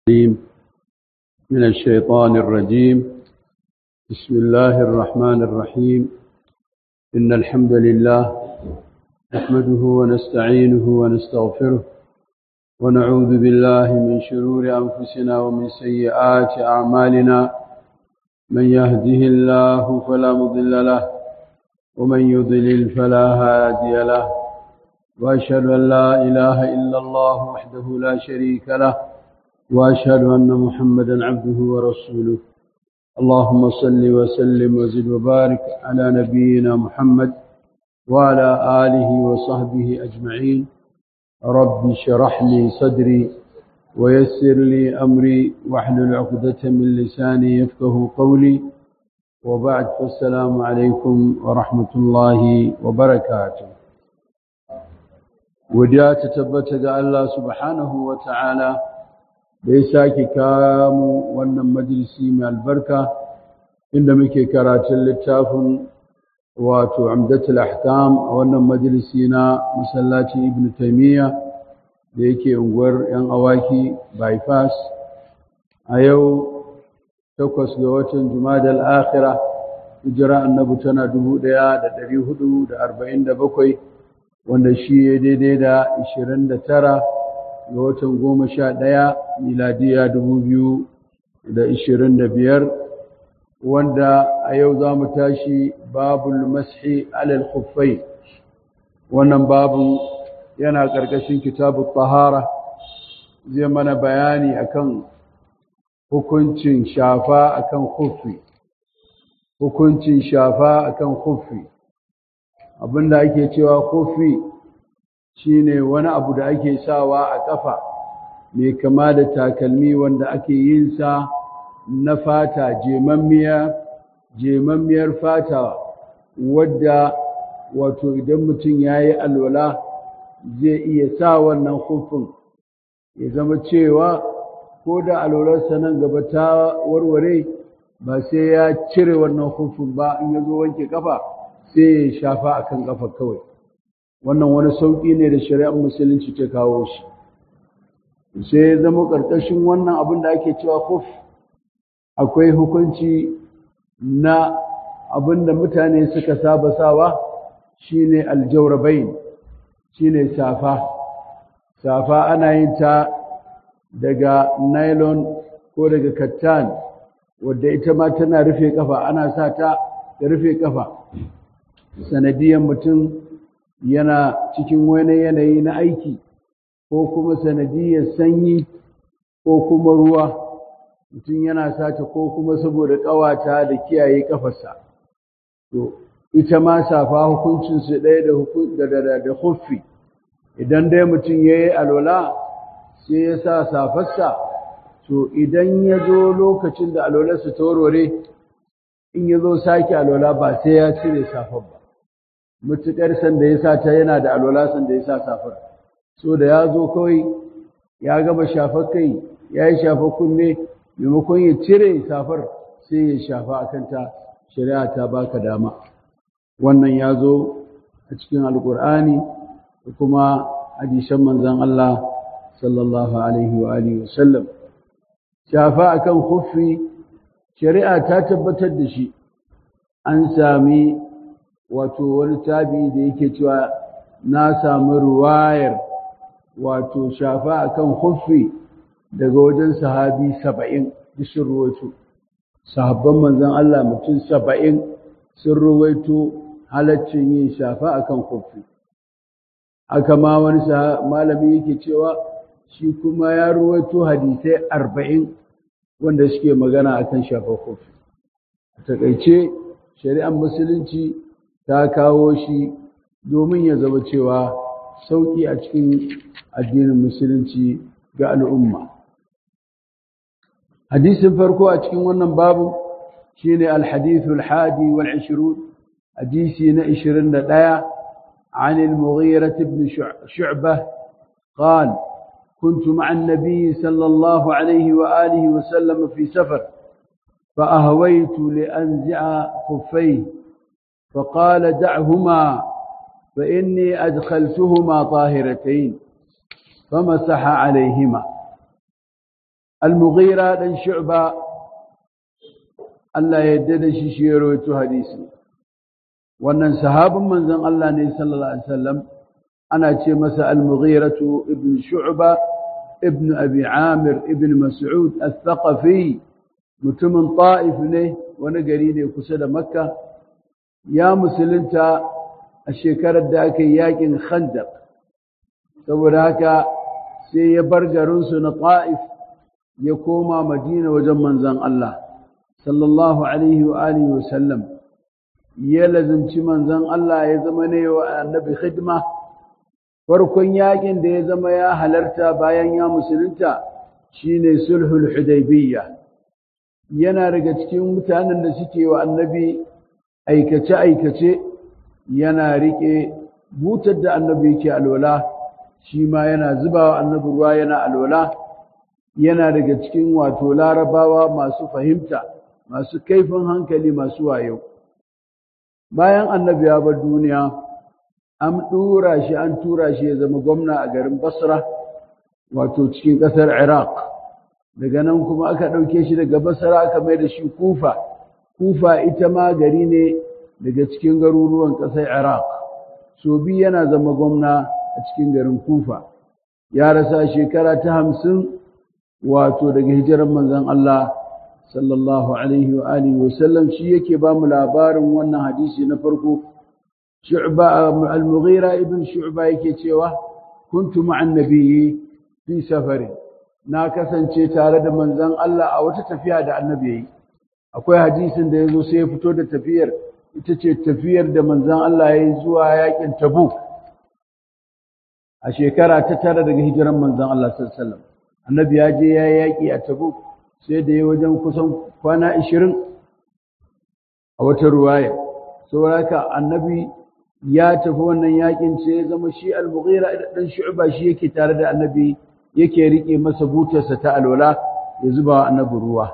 الرجيم من الشيطان الرجيم بسم الله الرحمن الرحيم إن الحمد لله نحمده ونستعينه ونستغفره ونعوذ بالله من شرور أنفسنا ومن سيئات أعمالنا من يهده الله فلا مضل له ومن يضلل فلا هادي له وأشهد أن لا إله إلا الله وحده لا شريك له وأشهد أن محمدا عبده ورسوله اللهم صل وسلم وزد وبارك على نبينا محمد وعلى آله وصحبه أجمعين رب شرح لي صدري ويسر لي أمري واحلل عقدة من لساني يفقه قولي وبعد فالسلام عليكم ورحمة الله وبركاته وديا تتبت الله سبحانه وتعالى da ya sake kamu wannan majalisi mai albarka inda muke karatun littafin wato amdatul ahkam a wannan majalisi na masallacin ibn taimiyya da yake unguwar yan awaki bypass a yau takwas ga watan jumadal akhira hijira annabi tana dubu ɗaya da ɗari hudu da arba'in da bakwai wanda shi ya daidai da ishirin da tara ga watan goma sha ɗaya miladiya dubu biyu da ishirin da biyar wanda a yau za mu tashi babul mashi alal khuffai wannan babu yana ƙarƙashin kitabu tahara zai mana bayani akan hukuncin shafa akan khuffi hukuncin shafa akan khuffi abinda ake cewa khuffi shine wani abu da ake sawa a ƙafa mai kama da takalmi wanda ake yin sa na fata jemammiya jemammiyar fata wadda wato idan mutum ya yi alwala zai iya sa wannan hufin ya zama cewa ko da alwalarsa nan gaba ta warware ba sai ya cire wannan hufin ba in ya zo wanke kafa sai ya shafa akan kafa kawai wannan wani sauƙi ne da shari'ar musulunci ta kawo shi sai ya zama ƙarƙashin wannan abin da ake cewa kuf akwai hukunci na abin da mutane suka saba sawa shine aljaurabain shine safa safa ana yin ta daga nylon ko daga kattan wadda ita ma tana rufe kafa ana sa ta da rufe kafa sanadiyan mutum yana cikin wani yanayi na aiki ko kuma sanadiyar sanyi ko kuma ruwa mutum yana sata ko kuma saboda ƙawata da kiyaye ƙafarsa to ita ma safa hukuncinsu ɗaya da da huffi idan dai mutum ya yi alwala sai ya sa safarsa to idan ya zo lokacin da alwalarsa ta warware in ya zo sake alwala ba sai ya cire safar ba mutuƙar sanda ya sa ta yana da alwala sanda ya sa safar so da ya zo kawai ya gama shafar kai ya yi shafar kunne maimakon ya cire safar sai ya shafa a kanta shari'a ta baka dama wannan ya zo a cikin alkur'ani da kuma hadisan manzon Allah sallallahu alaihi wa alihi wasallam shafa akan khuffi shari'a ta tabbatar da shi an sami wato wani tabi da yake cewa na samu ruwayar wato shafa akan huffi daga wajen sahabi saba'in sun ruwaito sahabban manzan Allah mutum saba'in sun ruwaito halaccin yin shafa akan huffi haka ma wani malami yake cewa shi kuma ya ruwaito hadisai arba'in wanda suke magana akan shafa huffi a takaice shari'ar musulunci ta kawo shi domin ya zama cewa sauƙi a cikin addinin musulunci ga al'umma. Hadisin farko a cikin wannan babu shi ne alhadithul hadi wal ashirun hadisi na ishirin da ɗaya عن المغيرة بن شعبة قال كنت مع النبي صلى الله عليه وآله وسلم في سفر فأهويت لأنزع خفيه فقال دعهما فإني أدخلتهما طاهرتين فمسح عليهما al-mughira dan shu'ba Allah ya yarda da shi shi ya rawaito hadisi wannan sahabin manzon Allah ne sallallahu alaihi wasallam ana ce masa al-mughiratu ibn shu'ba ibn abi amir ibn mas'ud al-thaqafi mutumin ta'if ne wani gari ne kusa da makka ya musulunta a shekarar da aka yi yakin khandaq saboda haka sai ya bar garinsu na ta'if ya koma madina wajen manzon Allah sallallahu alaihi wa alihi wa sallam ya lazimci manzon Allah ya zama ne wa annabi khidma farkon yakin da ya zama ya halarta bayan ya musulunta shine sulhul hudaybiyya yana daga cikin mutanen da suke wa annabi aikace aikace yana rike butar da annabi yake alwala shi ma yana zubawa annabi ruwa yana alwala yana daga cikin wato larabawa masu fahimta masu kaifin hankali masu wayo bayan annabi ya bar duniya an ɗura shi an tura shi ya zama gwamna a garin basra wato cikin ƙasar iraq daga nan kuma aka ɗauke shi daga basra aka mai da shi kufa kufa ita ma gari ne daga cikin garuruwan ƙasar iraq so biyu yana zama gwamna a cikin garin kufa ya rasa shekara ta hamsin wato daga hijirar manzon Allah sallallahu alaihi wa alihi wa sallam shi yake ba mu labarin wannan hadisi na farko shu'ba al-mughira ibn shu'ba yake cewa kuntu ma'an nabiyyi fi safarin na kasance tare da manzon Allah a wata tafiya da annabi yayi akwai hadisin da yazo sai ya fito da tafiyar ita ce tafiyar da manzon Allah yayi zuwa yakin Tabuk a shekara ta tara daga hijiran manzon Allah sallallahu alaihi wasallam annabi ya je ya yaki a Tabuk sai da ya wajen kusan kwana 20 a wata ruwaya saboda annabi ya tafi wannan yakin sai ya zama shi al-mughira dan shu'ba shi yake tare da annabi yake rike masa butarsa ta alwala ya zuba wa annabi ruwa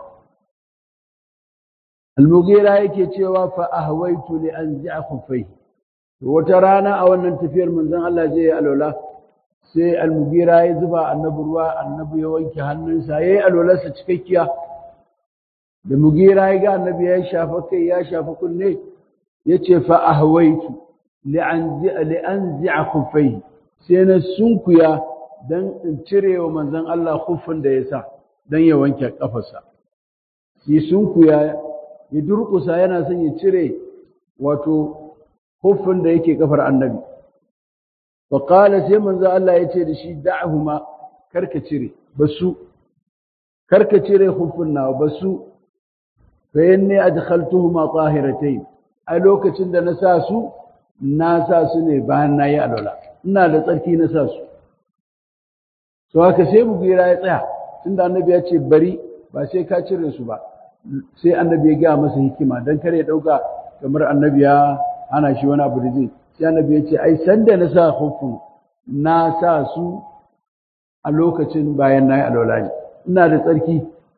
al-mughira yake cewa fa ahwaitu li anzi'a khuffai wata rana a wannan tafiyar manzon Allah zai yi alwala sai al-mughira ya zuba annabi ruwa annabi ya wanke hannunsa yayi alwalarsa cikakkiya da mughira ya ga annabi ya shafa kai ya shafa kunne yace fa ahwaitu li'anzi'a khuffai sai na sunkuya dan in cire wa manzon Allah khuffin da ya sa dan ya wanke kafarsa shi sunkuya ya durkusa yana son ya cire wato khuffin da yake kafar annabi fa qala sai manzon Allah ya ce da shi da'huma karka cire basu karka cire khuffin nawa basu fa inni adkhaltuhuma tahiratayn a lokacin da na sa su na sa su ne bayan na yi alwala ina da tsarki na sa su to haka sai mugira ya tsaya tunda annabi ya ce bari ba sai ka cire su ba sai annabi ya gaya masa hikima don kare ya ɗauka kamar annabi ya hana shi wani abu da zai sai annabi ya ce ai sanda na sa hukun na sa su a lokacin bayan na yi alwala ne ina da tsarki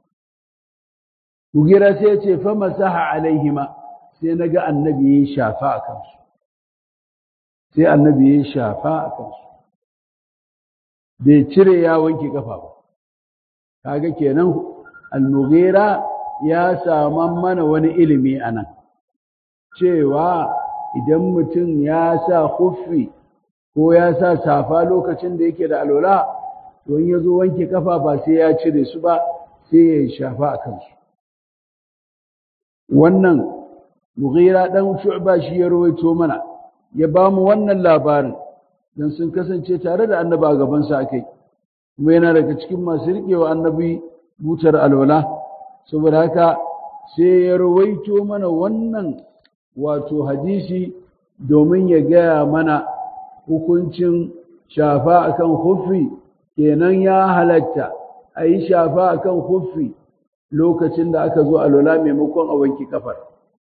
mugira sai ya ce fa masaha alaihima sai na ga annabi ya shafa a kansu sai annabi ya shafa a kansu bai cire ya wanke kafa ba kaga kenan al-mughira ya saman mana wani ilimi anan cewa idan mutum ya sa kuffi ko ya sa safa lokacin da yake da alwala to in yazo wanke kafa ba sai ya cire su ba sai ya shafa a kansu wannan mughira dan shu'ba shi ya rawaito mana ya ba mu wannan labarin don sun kasance tare da annaba a gabansa a kai kuma yana daga cikin masu riƙewa annabi butar alwala saboda haka sai ya rawaito mana wannan wato hadisi domin ya gaya mana hukuncin shafa akan huffi kenan ya halatta a yi shafa akan huffi lokacin da aka zo alwala maimakon a wanki kafar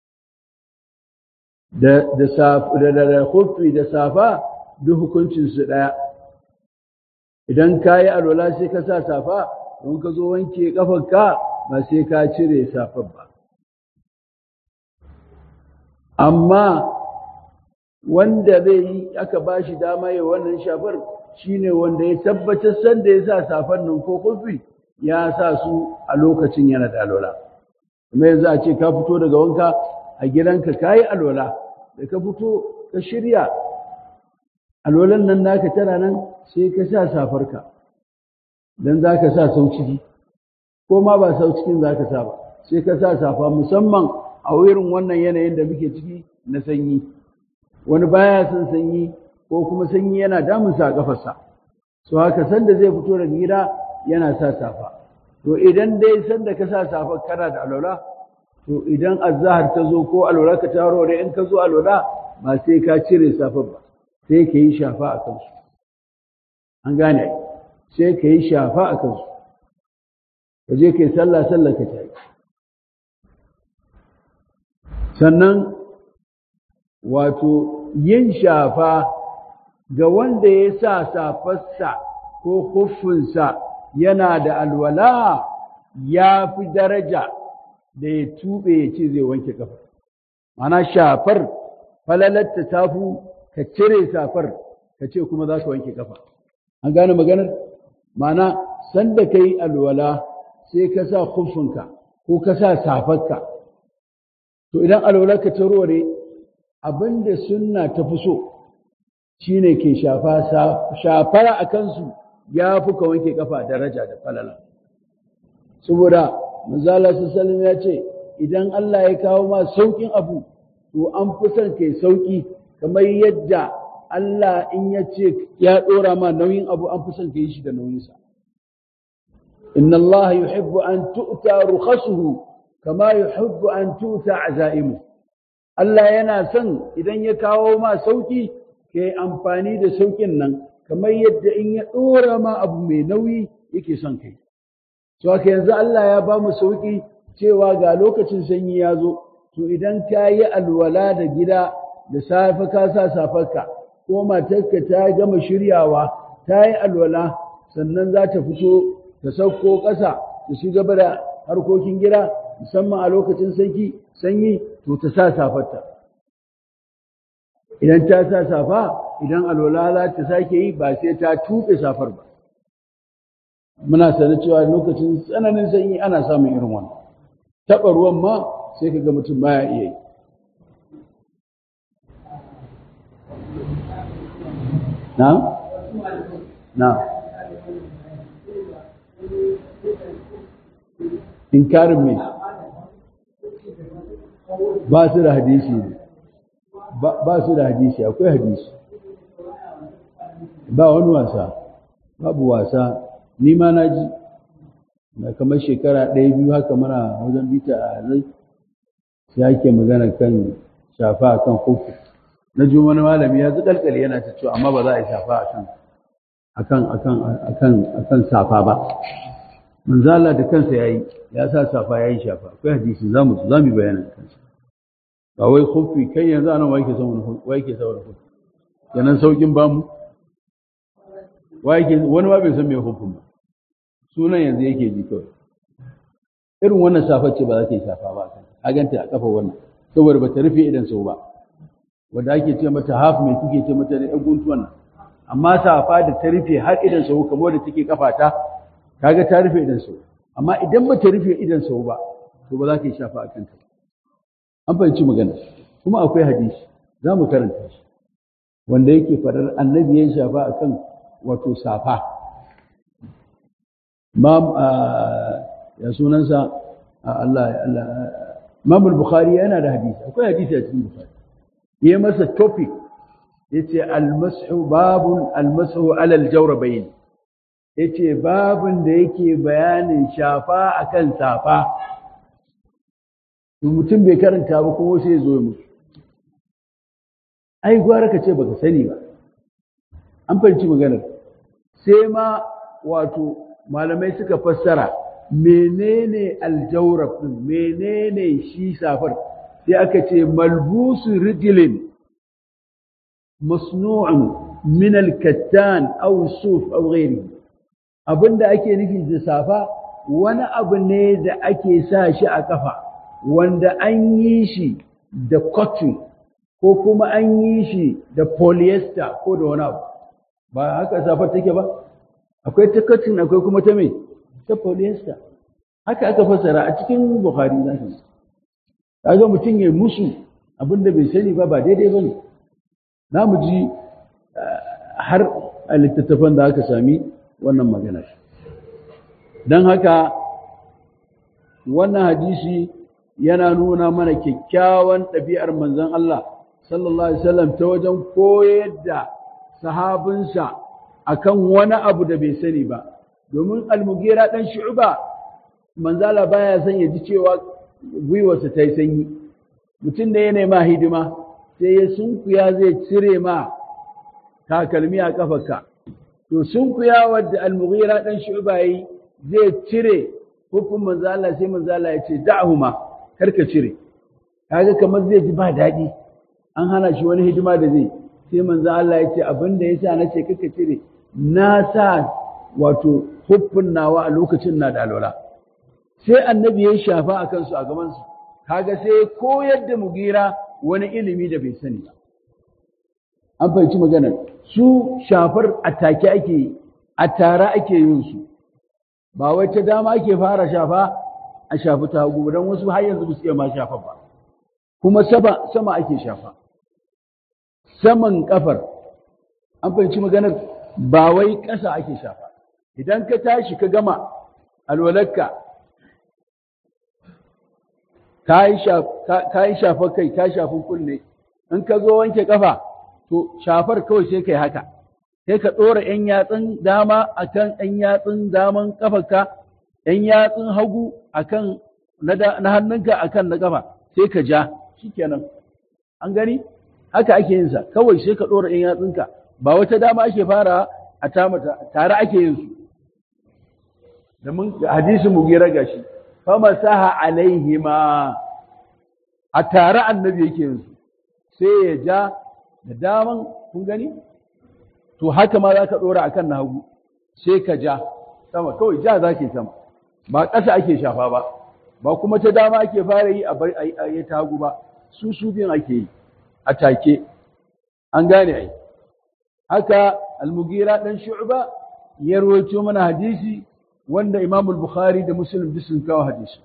da da huffi da safa duk hukuncinsu ɗaya idan ka yi alwala sai ka sa safa don ka zo wanke ƙafarka ba sai ka cire safar ba amma wanda zai yi aka ba shi dama ya wannan shafar shine wanda ya tabbatar sanda ya sa safar nan ko kufi ya sa su a lokacin yana da alwala kuma yanzu a ce ka fito daga wanka a gidanka ka yi alwala da ka fito ka shirya alwalan nan naka tana nan sai ka sa safarka don za ka sa sau ciki ko ma ba sau cikin za ka sa ba sai ka sa safa musamman a wurin wannan yanayin da muke ciki na sanyi wani baya son sanyi ko kuma sanyi yana damunsa a kafarsa so haka sanda zai fito daga gida yana sa safa to idan dai sanda ka sa safa kana da alwala to idan azhar ta zo ko alwala ka taro da in ka zo alwala ba sai ka cire safar ba sai ka yi shafa a kansu an gane sai ka yi shafa a kansu ka je ka yi sallah sallah ka ta yi sannan wato yin shafa ga wanda ya sa safarsa ko huffinsa yana da alwala ya fi daraja da ya tuɓe ya ce zai wanke kafa mana shafar falalatta ta fi ka cire safar ka ce kuma za ka wanke kafa an gane maganar mana sanda ka yi alwala sai ka sa huffinka ko ka sa safarka to idan alwala ka tarore abinda sunna ta fi so shine ke shafa shafara a kansu ya fi ka wanke kafa daraja da falala saboda manzala sallallahu ya ce idan Allah ya kawo ma saukin abu to an fi son kai sauki kamar yadda Allah in ya ce ya dora ma nauyin abu an fi son kai shi da nauyinsa inna Allah yuhibbu an tu'ta rukhasuhu kama yuhibbu an tu'ta azaimu Allah yana son idan ya kawo ma sauki kai amfani da saukin nan kamar yadda in ya dora ma abu mai nauyi yake son kai so haka yanzu Allah ya ba mu sauki cewa ga lokacin sanyi ya zo to idan ka yi alwala da gida da safe ka sa safarka ko matarka ta gama shiryawa ta yi alwala sannan za ta fito ta sauko ƙasa ta shiga da harkokin gida musamman a lokacin sanyi sanyi to ta sa safarta idan ta sa safa idan alwala za ta sake yi ba sai ta tuɓe safar ba muna sanar cewa lokacin tsananin sanyi ana samun irin wannan taɓa ruwan ma sai ka ga mutum baya iya yi na? na inkarin mai ba su da hadisi ne ba su da hadisi akwai hadisi ba wani wasa babu wasa ni ma na ji da kamar shekara ɗaya biyu haka mana wajen bita a zai sai ake magana kan shafa a kan kofi na ji wani malami ya zikalkali yana ta cewa amma ba za a yi shafa akan akan akan akan akan safa ba manzo Allah da kansa yayi ya sa safa yayi shafa akwai hadisi zamu zamu bayana kansa ba wai kofi kai yanzu anan wai ke son wai ke saboda kofi kenan saukin bamu wai ke wani ma bai san me hufin ba sunan yanzu yake ji kawai irin wannan safar ce ba za ta yi shafa ba a ganta a kafa wannan saboda ba ta rufe idan sau ba wanda ake ce mata haf mai kuke ce mata da guntuwan nan amma safa da ta rufe har idan sau kamar da take kafa ta kaga ta rufe idan sau amma idan ba ta rufe idan sau ba to ba za ka yi shafa a kanta an fahimci magana kuma akwai hadisi za mu karanta shi wanda yake faɗar annabi ya shafa akan wato safa ya sunansa Allah Allah Imam al-Bukhari yana da hadisi akwai hadisi a cikin Bukhari yayi masa topic yace al-mashu babun al-mashu ala al-jawrabayn yace babun da yake bayanin shafa akan safa to mutum bai karanta ba kuma sai zo musu ai gwara ka ce baka sani ba an fahimci maganar sai ma wato malamai suka fassara menene aljawrab din menene shi safar sai aka ce malbusu rijlin masnu'un min alkattan aw suf aw ghairi abinda ake nufi da safa wani abu ne da ake sa shi a kafa wanda an yi shi da cotton ko kuma an yi shi da polyester ko da wani abu ba haka safar take ba akwai ta cotton akwai kuma ta mai ta polyester haka aka fassara a cikin bukhari za ka kaga mutum ya musu abinda bai sani ba ba daidai bane na mu ji har a littattafan da aka sami wannan magana don haka wannan hadisi yana nuna mana kyakkyawan ɗabi'ar manzon Allah sallallahu alaihi wasallam ta wajen koyar da sahabinsa akan wani abu da bai sani ba domin almugira dan shu'ba manzala baya son ya ji cewa gwiwarsa ta yi sanyi mutum da ya nema hidima sai ya sunkuya zai cire ma takalmi a kafarka to sunkuya wadda almugira dan shu'ba yi zai cire hukun manzala sai manzala ya ce da'huma karka cire kaga kamar zai ji ba daɗi an hana shi wani hidima da zai sai manzo Allah ya ce abin da yasa na ce kaka cire na sa wato huffin nawa a lokacin na da alwala sai annabi ya shafa a kansu a gaban su kaga sai koyar da mugira wani ilimi da bai sani ba an fahimci maganar su shafar a take ake yi a tare ake yin su ba wai ta dama ake fara shafa a shafi ta hagu don wasu har yanzu ba su iya ma shafa ba kuma sama ake shafa saman kafar an fahimci maganar ba wai ƙasa ake shafa idan ka tashi ka gama alwalarka ka yi shafar kai ka shafi kunne in ka zo wanke kafa to shafar kawai sai kai haka sai ka ɗora ‘yan yatsun dama a kan ‘yan yatsun daman kafarka ‘yan yatsun hagu a kan na hannunka a kan na kafa sai ka ja shi kenan an gani haka ake yin sa kawai sai ka ɗora ‘yan yatsunka ba wata dama ake fara a tamata tare ake yin su da mun hadisi mu gira gashi fama saha alaihima a tare annabi yake yin su sai ya ja da daman kun gani to haka ma za ka ɗora a kan na hagu sai ka ja sama kawai ja za ke sama ba ƙasa ake shafa ba ba kuma ta dama ake fara yi a yi ta hagu ba su su biyun ake yi a take an gane ai haka almugira dan shu'ba ya rawaito mana hadisi wanda Imam al-Bukhari da Muslim duk sun kawo hadisi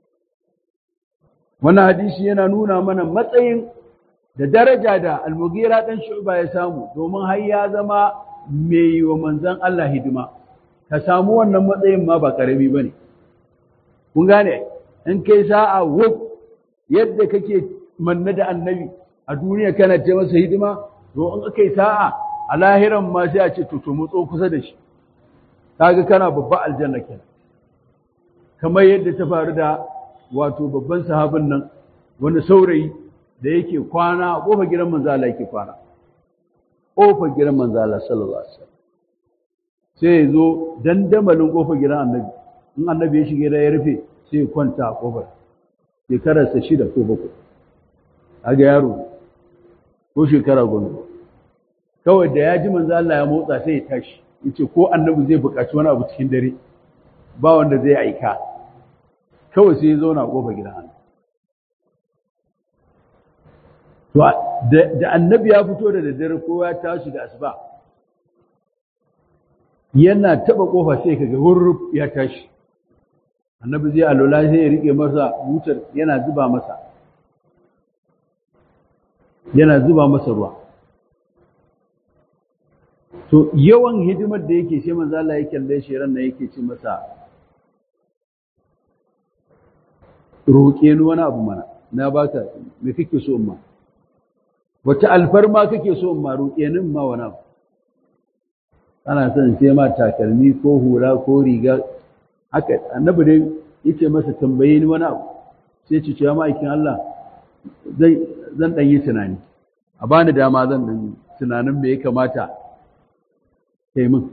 wannan hadisi yana nuna mana matsayin da daraja da almugira dan shu'ba ya samu domin har ya zama mai wa manzon Allah hidima ka samu wannan matsayin ma ba karami bane kun gane in kai sa'a wuf yadda kake manna da annabi a duniya kana ce masa hidima to in aka yi sa'a a lahiran ma sai a ce to to mutso kusa da shi kaga kana babba aljanna kenan kamar yadda ta faru da wato babban sahabin nan wani saurayi da yake kwana a kofar gidan manzo Allah yake kwana kofar gidan manzo Allah sallallahu alaihi wasallam sai ya zo dandamalin kofar gidan annabi in annabi ya shige da ya rufe sai ya kwanta a kofar shekararsa shida ko bakwai aga yaro ko shekara goma kawai da ya ji manzo Allah ya motsa sai ya tashi yace ko annabi zai buƙaci wani abu cikin dare ba wanda zai aika kawai sai ya zauna a kofar gidan Allah to da annabi ya fito da daddare ko ya tashi da asuba yana taba kofa sai kaga hurruf ya tashi annabi zai alola sai ya rike masa butar yana zuba masa yana zuba masa ruwa to yawan hidimar da yake sai manzo Allah ya kalle shi ran nan yake ce masa roƙe ni wani abu mana na baka me kake so ma wata alfarma kake so ma roƙe ni ma wani abu ana son sai ma takalmi ko hula ko riga haka annabi dai yace masa tambaye ni wani abu sai ce cewa ma'aikin Allah zai zan dan yi tunani a bani dama zan dan tunanin me ya kamata kai min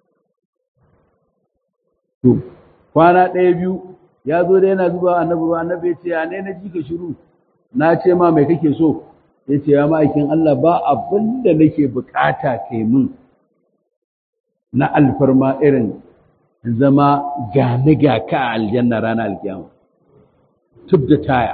to kwana ɗaya biyu ya zo da yana zuba annabi ruwa annabi ya ce ya ne na ji ka shiru na ce ma mai kake so ya ce ya ma'aikin Allah ba abin da nake bukata kai min na alfarma irin zama gane ga ka a aljanna ranar alkiyama tub da taya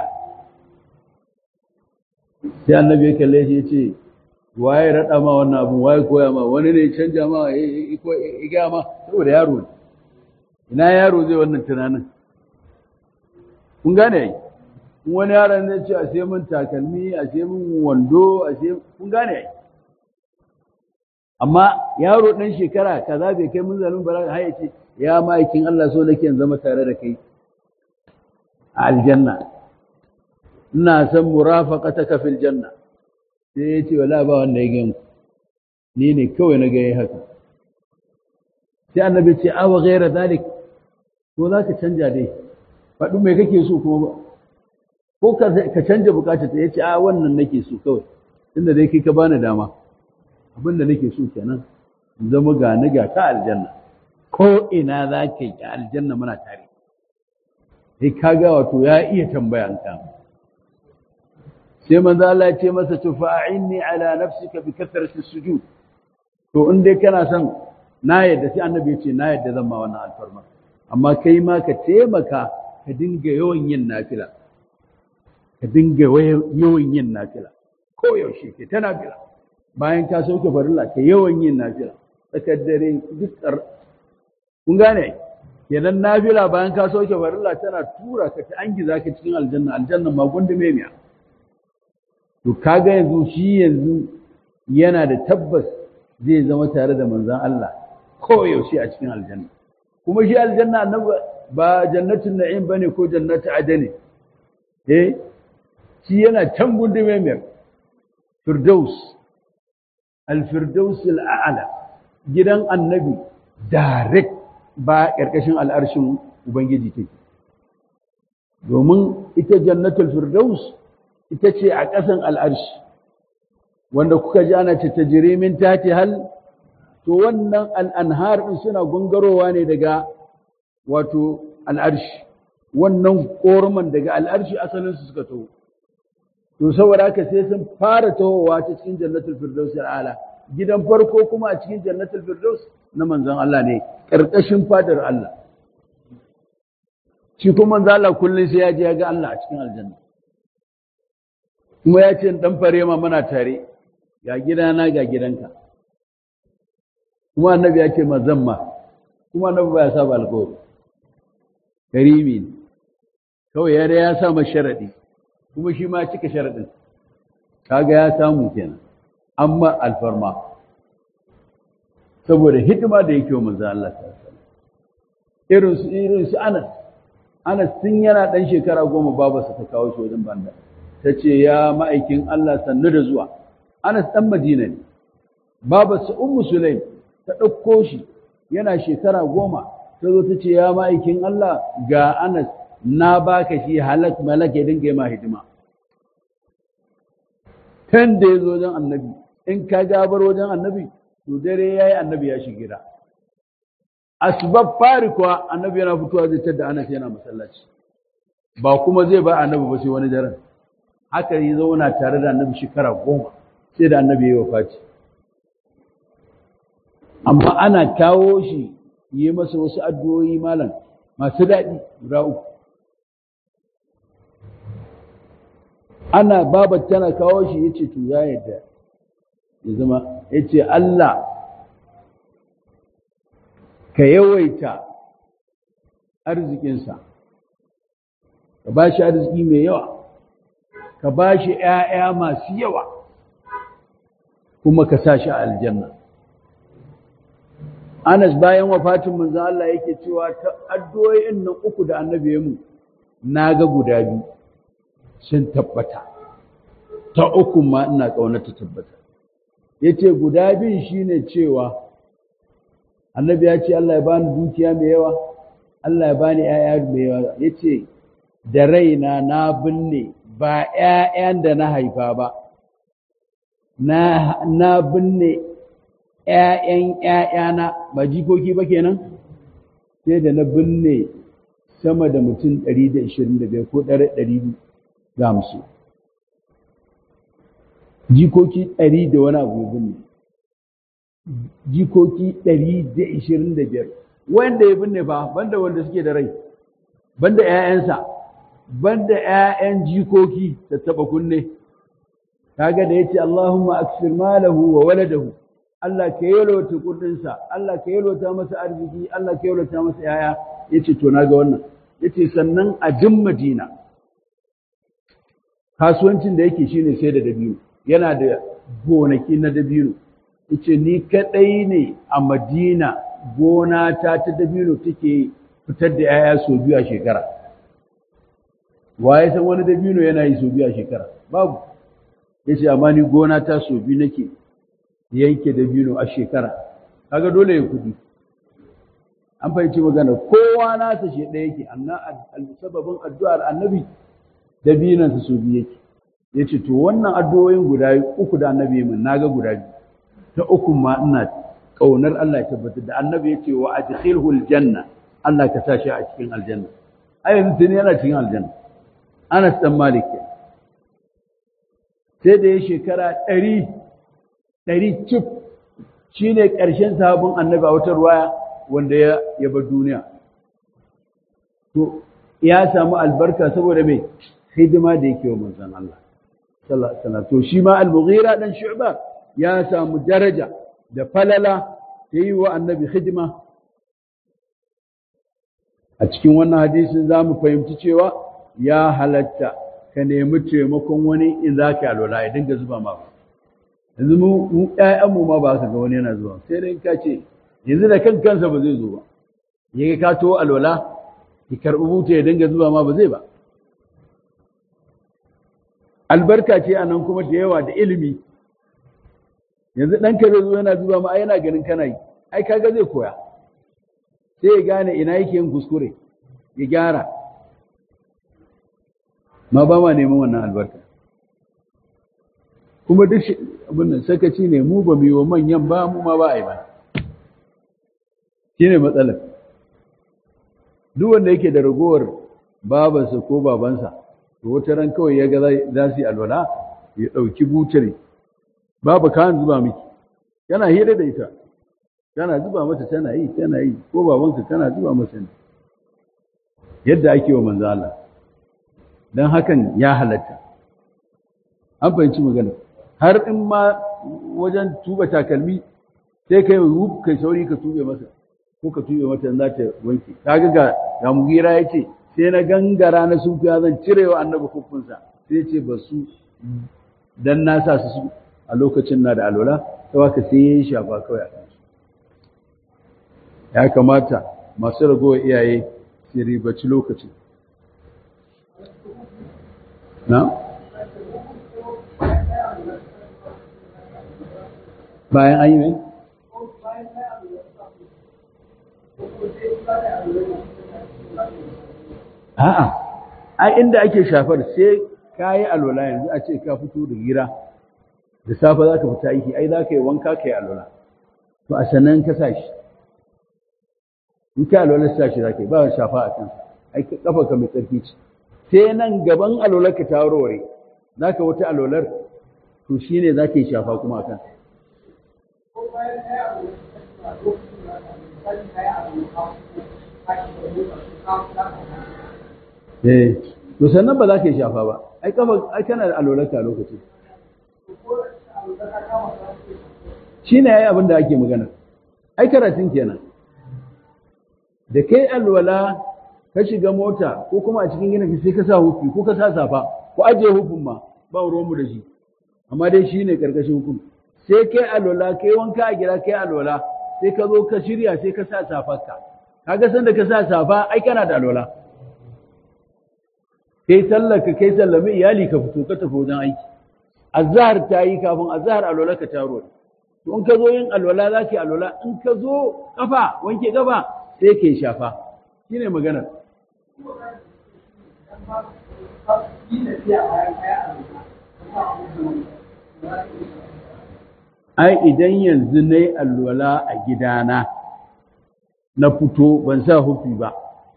sai annabi ya kalle shi ya ce waye raɗa ma wannan abun waye koya ma wani ne canja ma ya gaya ma saboda yaro ne ina yaro zai wannan tunanin kun gane ai wani yaron zai ce a sai mun takalmi a sai mun wando a sai kun gane ai amma yaro ɗan shekara kaza bai kai munzalin balaga har ya ce ya ma'aikin Allah so nake zama tare da kai a aljanna ina san murafaqataka fil janna sai ya ce wala ba wanda ya gan ni ne kawai na ga haka sai annabi ce awa ghaira zalik ko za ka canja dai faɗi mai kake so kuma ba ko ka canja bukatar ta yace a wannan nake so kawai tunda dai kai ka bani dama abin da nake so kenan zama ga ni ga ka aljanna ko ina za ka yi aljanna muna tare sai kaga wato ya iya tambaya an kama sai manzo Allah ya ce masa to fa'inni ala nafsika bi kathrati sujud to in dai kana son na yadda sai annabi ya ce na yadda zan ma wannan alfarma amma kai ma ka taimaka ka dinga yawan yin nafila ka dinga yawan yin nafila ko yaushe ke ta nafila bayan ka sauke farilla ka yawan yin nafila tsakar dare duk kun gane kenan nafila bayan ka sauke farilla tana tura ka ta angiza ka cikin aljanna aljanna ma gundume miya to kaga yanzu shi yanzu yana da tabbas zai zama tare da manzan Allah koyaushe a cikin aljanna kuma shi aljanna annabi ba jannatin na'im bane ko jannatu adani eh shi yana can gundume mai firdaus al-firdaus al-a'la gidan annabi direct ba karkashin al'arshin ubangiji take domin ita jannatul firdaus ita ce a ƙasan al'arshi wanda kuka ji ana ce ta jirimin tati hal to wannan al'anhar ɗin suna gungarowa ne daga wato al'arshi wannan ƙorman daga al'arshi asalinsu suka taho to saboda haka sai sun fara tahowa ta cikin jannatul firdaus ala gidan farko kuma a cikin jannatul firdaus na manzon Allah ne ƙarƙashin fadar Allah shi kuma manzon Allah kullum sai ya je ya ga Allah a cikin aljanna kuma ya ce dan fare ma muna tare ga gidana ga gidanka kuma annabi ya ce mazan ma kuma annabi ba ya saba alƙawari karimi ne kawai ya ya sa ma sharadi kuma shi ma cika sharadin kaga ya samu kenan amma alfarma saboda hidima da yake wa manzo Allah irin su irin su Anas Anas tun yana dan shekara goma babarsa ta kawo shi wajen banda ta ce ya ma'aikin Allah sannu da zuwa Anas ɗan Madina ne babarsa Ummu Sulaim ta ɗauko shi yana shekara goma ta zo ta ce ya ma'aikin Allah ga Anas na baka shi halak malak ya dinga ma hidima kan da ya zo wajen annabi in ka gabar wajen annabi to dare ya yi annabi ya shi gida asbab fari kuwa annabi yana fitowa zai tada Anas yana masallaci ba kuma zai ba annabi ba sai wani daren haka yi zauna tare da annabi shekara goma sai da annabi ya yi wafati amma ana kawo shi yi masa wasu addu'o'i malam masu daɗi guda uku ana babar tana kawo shi ya ce to ya yadda ya zama ya ce Allah ka yawaita arzikinsa ka ba shi arziki mai yawa ka ba shi ‘ya'ya masu yawa kuma ka sa shi a aljanna. Anas bayan wafatin manzan Allah yake cewa ta addu'o'in nan uku da annabi ya mu na ga guda biyu sun tabbata, ta uku ma ina ƙaunata tabbata. Ya ce guda biyun shi ne cewa annabi ya ce Allah ya bani dukiya mai yawa, Allah ya bani ‘ya'ya mai yawa, ya ce da raina na binne ba ‘ya'yan da na haifa ba, na binne ‘ya'yan ‘ya'yana ba jikoki ba kenan? Sai da na binne sama da mutum 125 ko 250. Jikoki 100 da wani abu binne. Jikoki 125. Wanda ya binne ba, banda wanda suke da rai, banda ‘ya'yansa. banda ‘ya'yan jikoki da taɓa kunne, kaga da ya ce Allahumma aksir malahu wa waladahu Allah ka yalwata kudinsa Allah ka yalwata masa arziki Allah ka yalwata masa yaya yace to na ga wannan yace sannan a din Madina kasuwancin da yake shine sai da dabino yana da gonaki na dabino yace ni kadai ne a Madina gona ta ta dabino take fitar da yaya so biyu a shekara waye san wani dabino yana yi so biyu a shekara babu yace amma ni gona ta so biyu nake yanke dabino a shekara kaga dole ya kudi an fahimci magana kowa nasa shi ɗaya yake amma sababin addu'ar annabi dabinansa so biyu yake yace to wannan addu'o'in guda uku da annabi min naga guda biyu ta uku ma ina kaunar Allah ya tabbatar da annabi yace wa adkhilhu aljanna Allah ka sa shi a cikin aljanna ai yanzu tuni yana cikin aljanna Anas dan Malik sai da ya shekara ɗari ɗari cif shi ne ƙarshen sahabin annabi a wata ruwaya wanda ya bar duniya to ya samu albarka saboda mai hidima da yake wa manzon Allah sallallahu alaihi wasallam to shi ma al-Mughira dan Shu'ba ya samu daraja da falala ta yi wa annabi hidima a cikin wannan hadisin za mu fahimci cewa ya halatta ka nemi taimakon wani in za ka alwala ya dinga zuba ma yanzu mu ƴaƴanmu ma ba ka ga wani yana zuwa sai dai ka ce yanzu da kan kansa ba zai zo ba ya ka to alwala ki karɓi buta ya dinga zuba ma ba zai ba albarka ce a nan kuma da yawa da ilimi yanzu ɗanka zai zo yana zuba ma yana ganin kana yi ai kaga zai koya sai ya gane ina yake yin kuskure ya gyara ma ba ma neman wannan albarka kuma duk abin nan sakaci ne mu ba mu yi wa manyan ba mu ma ba a yi ba shi ne matsalar duk wanda yake da ragowar babansa ko babansa to wata ran kawai ya ga za su yi alwala ya ɗauki butare babu kayan zuba miki yana hira da ita kana zuba mata tana yi tana yi ko babanka kana zuba masa ne yadda ake wa manzo Allah dan hakan ya halatta an fahimci magana har in ma wajen tuba takalmi sai kai wuf kai sauri ka tube masa ko ka tube mata za ta wanke kaga ga ga mugira yace sai na gangara na sun fiya zan cirewa annabi hukunsa sai ce ba su dan na sa su a lokacin na da alwala sai waka sai yayi shafa kawai a kansu ya kamata masu ragowar iyaye su ribaci lokacin na bayan an yi mai a'a ai inda ake shafar sai ka yi alwala yanzu a ce ka fito da gira da safe za ka fita aiki ai za ka yi wanka ka yi alwala to a sannan ka sa shi in ka alwala sa shi za ka yi ba shafa a kansa ai kafa ka mai tsarki ce sai nan gaban alwalar ka ta warware za ka wata alwalar to shi ne za ka yi shafa kuma a kansa Eh, to sannan ba za ka yi shafa ba, ai kafa ai kana da alwalarka a lokacin. Shi ne ya yi abin da ake magana, ai karatun kenan. Da kai alwala ka shiga mota ko kuma a cikin gina sai ka sa hufi ko ka sa safa ko ajiye hufin ma ba ruwanmu da shi. Amma dai shi ne ƙarƙashin hukun. Sai kai alwala, kai wanka a gida kai alwala, sai ka zo ka shirya sai ka sa safarka. Kaga san da ka sa safa ai kana da alwala. kai sallar ka kai sallami iyali ka fito ka tafi wajen aiki azhar ta yi kafin azhar alwala ka taro to in ka zo yin alwala za ka yi alwala in ka zo kafa wanke kafa sai ka yi shafa shine maganar ai idan yanzu na yi alwala a gidana na fito ban sa hufi ba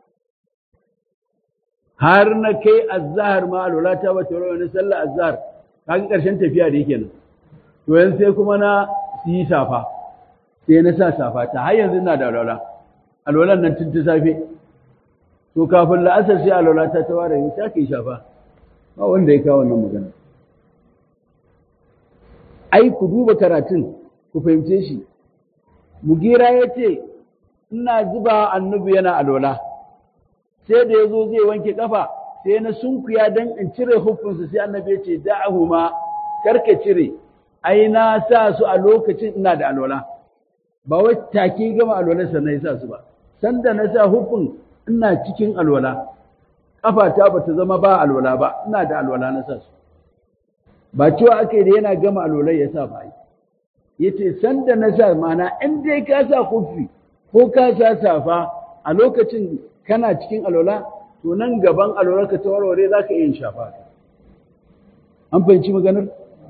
har na kai azhar ma alwala ta bata rawa na sallar azhar kaga karshen tafiya da yake nan to yanzu sai kuma na yi safa sai na sa safa ta har yanzu ina da alwala alwalan nan tun ta safe to kafin la'asar sai alwala ta ta ware ta kai shafa ba wanda ya kawo wannan magana ai ku duba karatun ku fahimce shi mugira ya ce ina zuba annabi yana alwala sai da ya zo zai wanke kafa sai na sunkuya don in cire hukunsa sai annabi ya ce da'ahu ma karka cire ai na sa su a lokacin ina da alwala ba wai take gama alwala sannan ya sa su ba sanda na sa hukun ina cikin alwala kafata ba ta zama ba alwala ba ina da alwala na sa su ba cewa aka yi da yana gama alwala ya sa ba ya ce sanda na sa mana in dai ka sa kufi ko ka sa safa a lokacin kana cikin alwala to nan gaban alwala ka ta warware za ka iya shafa an fahimci maganar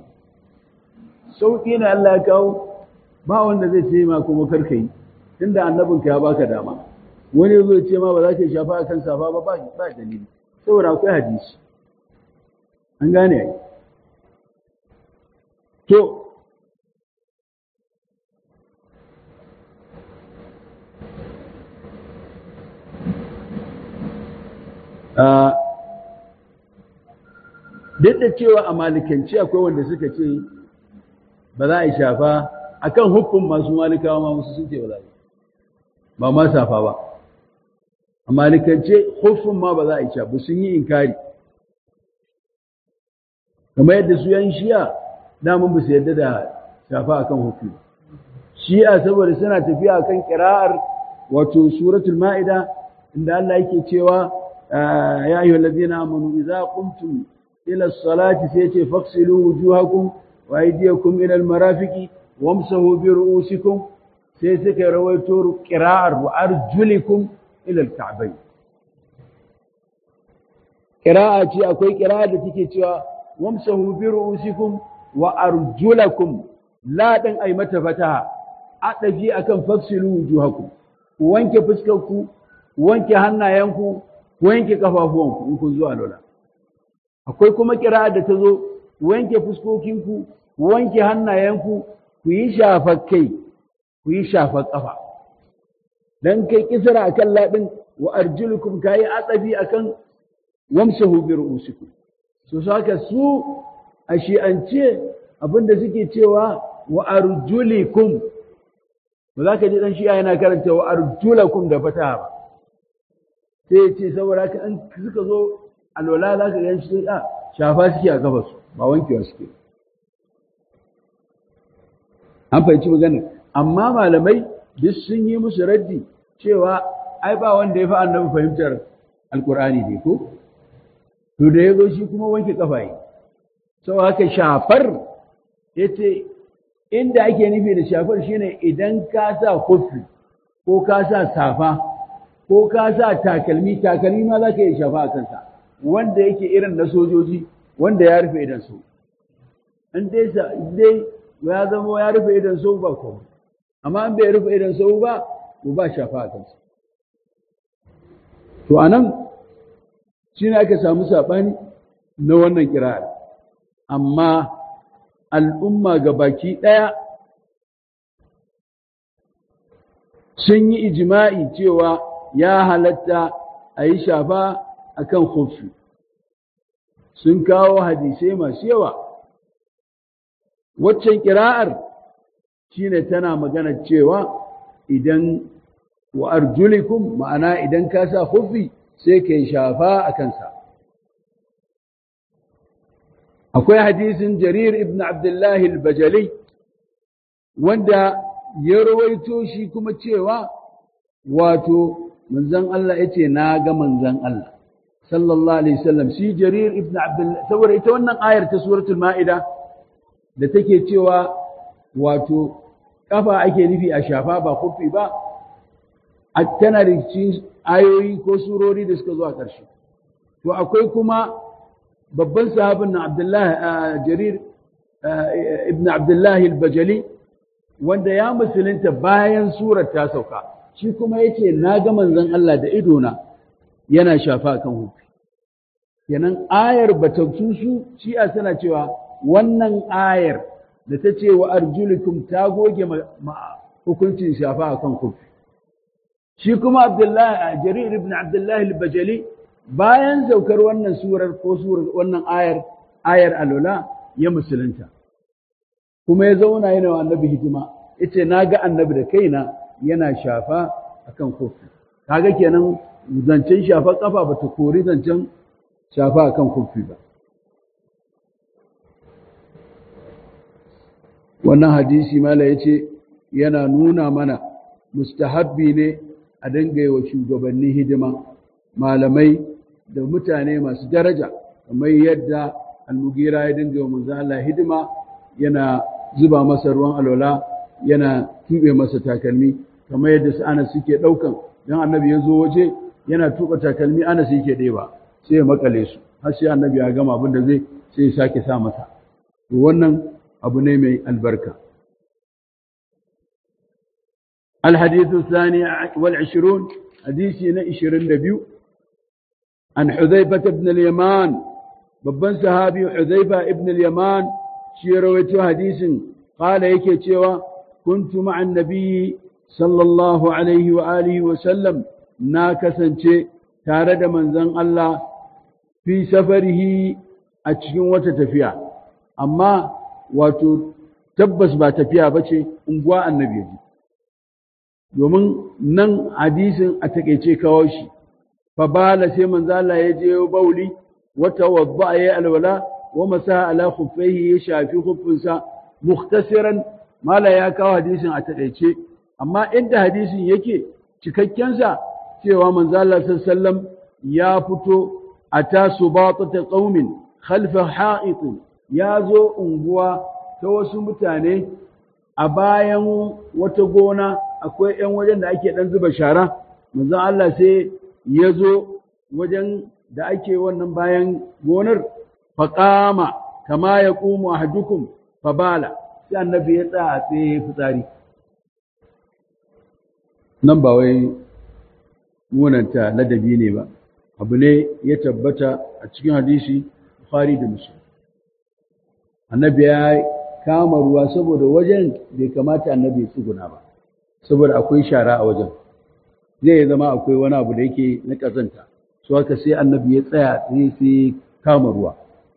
sauƙi na Allah ya kawo ba wanda zai ce ma kuma karka yi tunda annabinka ya baka dama wani zai ce ma ba za ka shafa a kan safa ba ba ba dalili saboda akwai hadisi an gane ai to duk da cewa a malikanci akwai wanda suka ce ba za a yi shafa akan hukun masu malikawa ma musu sun ce ba za a yi ba ma safa ba a malikance hukun ma ba za a yi shafa sun yi inkari kamar yadda su yan shiya damun ba su yadda da shafa akan hukun shi'a saboda suna tafiya akan kira'ar wato suratul ma'ida inda Allah yake cewa ya ayyuhal ladina amanu idza qumtum ila as-salati sai ce faghsilu wujuhakum wa aydiyakum ila al-marafiqi wamsahu bi ru'usikum sai suka rawaito qira'ar wa arjulikum ila al-ka'bayn qira'a ce akwai qira'a da take cewa wamsahu bi ru'usikum wa arjulakum la dan ay mata fataha adafi akan faghsilu wujuhakum wanke fuskarku wanke hannayenku wanke kafafuwanku in kun zuwa lola akwai kuma kira da ta zo wanke fuskokinku wanke hannayenku ku yi shafar kai ku yi shafar kafa dan kai kisra akan ladin wa arjulukum kai atsabi akan wamsahu bi ru'usikum so saka su a shi'ance abinda suke cewa wa arjulikum ba za ka ji dan shi'a yana karanta wa arjulakum da fataha ba sai ce saboda ka an suka zo alwala za ka gan shi a shafa suke a kafa su ba wankewa suke an fahimci magana amma malamai duk sun yi musu raddi cewa ai ba wanda ya fi annabi fahimtar alkur'ani ne ko to da ya zo shi kuma wanke kafa yi sau haka shafar ya ce inda ake nufi da shafar shine idan ka sa kofi ko ka sa safa ko ka sa takalmi takalmi ma za ka yi shafa a kansa wanda yake irin na sojoji wanda ya rufe idan su in dai dai ya zama ya rufe idan su ba ko amma in bai rufe idan su ba ko ba shafa a kansa to anan shine aka samu sabani na wannan kira'ar amma al'umma ga baki ɗaya sun yi ijima'i cewa ya halatta a yi shafa a kan hufi sun kawo hadisai masu yawa waccan ƙira'ar shi ne tana magana cewa idan wa arjulikum ma'ana idan ka sa hufi sai ka yi shafa a kansa akwai hadisin jarir ibn abdullahi al-bajali wanda ya rawaito shi kuma cewa wato manzon Allah ya ce na ga manzon Allah sallallahu alaihi wasallam shi jarir ibn abdullahi saboda ita wannan ayar ta suratul ma'ida da take cewa wato kafa ake nufi a shafa ba kufi ba a tana da cikin ayoyi ko surori da suka zo a ƙarshe to akwai kuma babban sahabin na Abdullahi Jarir ibn Abdullahi al-Bajali wanda ya musulunta bayan surar ta sauka shi kuma yace na ga manzon Allah da idona yana shafa kan hufi kenan ayar bata su shi'a suna cewa wannan ayar da ta ce wa arjulukum ta goge hukuncin shafa kan hufi shi kuma Abdullahi Jarir ibn Abdullahi al-Bajali bayan saukar wannan surar ko surar wannan ayar ayar alola ya musulunta kuma ya zauna yana wa annabi hidima yace na ga annabi da kaina yana shafa akan kofi kaga kenan zancen shafa kafa bata kori zancen shafa akan kofi ba wannan hadisi mala yace yana nuna mana mustahabbi ne a dinga wa shugabanni hidima malamai da mutane masu daraja kamar yadda al-mugira ya dinga wa manzo Allah hidima yana zuba masa ruwan alwala yana tube masa takalmi kamar yadda su ana suke daukan dan annabi ya zo waje yana tuba takalmi ana sai yake ɗeba sai ya makale su har sai annabi ya gama abin da zai sai ya sake sa masa to wannan abu ne mai albarka الحديث الثاني والعشرون حديثنا عشرين دبيو عن حذيفة بن اليمان babban sahabi Hudhaifa ibn al-Yaman shi ya rawaito hadisin qala yake cewa kuntu ma'an nabiyyi sallallahu alaihi wa alihi wa sallam na kasance tare da manzon Allah fi safarihi a cikin wata tafiya amma wato tabbas ba tafiya bace unguwa annabi ji domin nan hadisin a takeice kawo shi fa bala sai manzo Allah ya je bauli وتوضأ يا الولاء ومسح على خفيه يشافي خفنسا مختصرا ما لا يكاو حديث أتقيتي أما إنت حديث يكي cikakken cewa manzo Allah sallallahu ya fito ata subatata qaumin khalfa ha'it ya zo unguwa ta wasu mutane a bayan wata gona akwai ‘yan wajen da ake ɗan zuba shara, manzo Allah sai ya zo wajen da ake wannan bayan gonar faƙama kama ya ƙumu a hajjukun fabala sai annabi ya tsaya a tsaye fitsari nan ba wai munanta ladabi ne ba abu ne ya tabbata a cikin hadisi Bukhari da Muslim annabi ya kama ruwa saboda wajen bai kamata annabi ya tsuguna ba saboda akwai shara a wajen zai zama akwai wani abu da yake na ƙazanta su haka sai annabi ya tsaya tsaye sai kama ruwa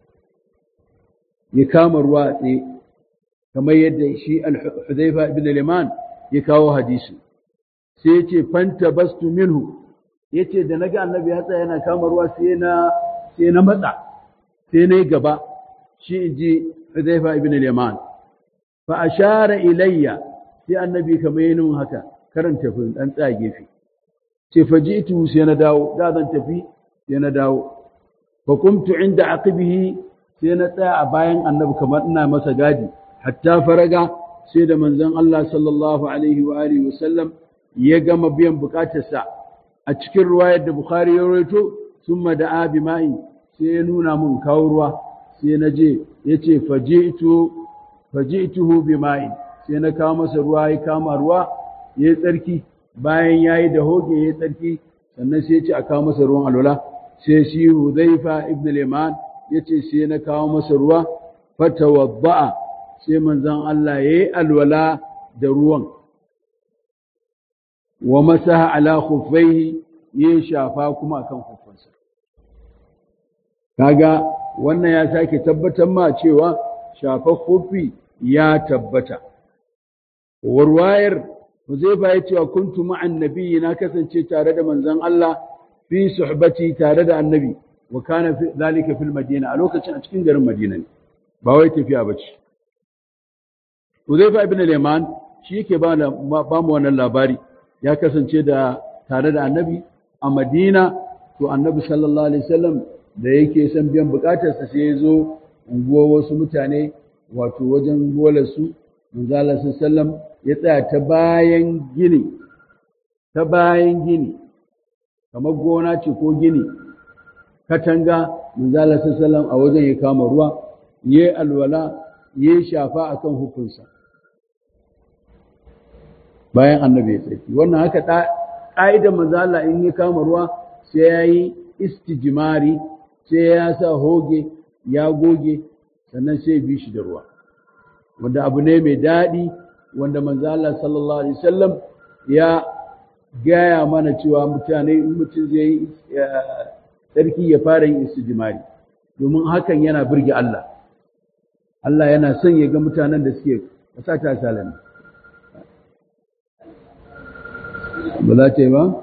ya kama ruwa a tsaye kamar yadda shi al-Hudhaifa ibn al-Yaman ya kawo hadisi sai yace fanta bastu minhu yace da naga annabi ya tsaya yana kama ruwa sai na sai na matsa sai na gaba shi inji Hudhaifa ibn al-Yaman fa ashara ilayya sai annabi kamar yin haka karanta fin dan tsaya gefe ce faji'tu sai na dawo da zan tafi sai na dawo fa kumtu inda aqibihi sai na tsaya a bayan annabi kamar ina masa gadi hatta faraga sai da manzon Allah sallallahu alaihi wa alihi wasallam ya gama biyan bukatarsa a cikin ruwayar da Bukhari ya rawaito summa da abi ma'i sai ya nuna mun kawo ruwa sai na je yace faji'tu faji'tuhu bi ma'i sai na kawo masa ruwa ya kama ruwa yayi tsarki bayan yayi da hoge yayi tsarki sannan sai ya ce a kawo masa ruwan alwala sai shi Hudhaifa ibn al-Yaman yace sai na kawo masa ruwa fatawadda'a sai manzon Allah yayi alwala da ruwan wa masaha ala khuffaihi yayi shafa kuma akan khuffansa kaga wannan ya sake tabbatar ma cewa shafa khuffi ya tabbata warwayar Huzaifa ya cewa kuntu ma'an nabiyyi na kasance tare da manzon Allah fi suhbati tare da annabi wa kana fi zalika fil madina a lokacin a cikin garin Madina ne ba wai tafiya bace Huzaifa ibn al-Yaman shi yake ba ba mu wannan labari ya kasance da tare da annabi a Madina to annabi sallallahu alaihi wasallam da yake son biyan bukatarsa sai ya zo unguwar wasu mutane wato wajen bolarsu manzo Allah sallallahu alaihi wasallam ya tsaya ta bayan gini ta bayan gini kamar gona ce ko gini katanga manzala sallallahu a wajen ya kama ruwa yayi alwala yayi shafa akan hukunsa bayan annabi ya tsaki wannan haka ƙa'idar manzala in ya kama ruwa sai ya yi istijimari sai ya sa hoge ya goge sannan sai bi shi da ruwa wanda abu ne mai daɗi wanda manzo Allah sallallahu alaihi wasallam ya gaya mana cewa mutane in mutum zai yi tsarki ya fara yin istijmari domin hakan yana burge Allah Allah yana son ya ga mutanen da suke kasa ta salami ba za ta yi ba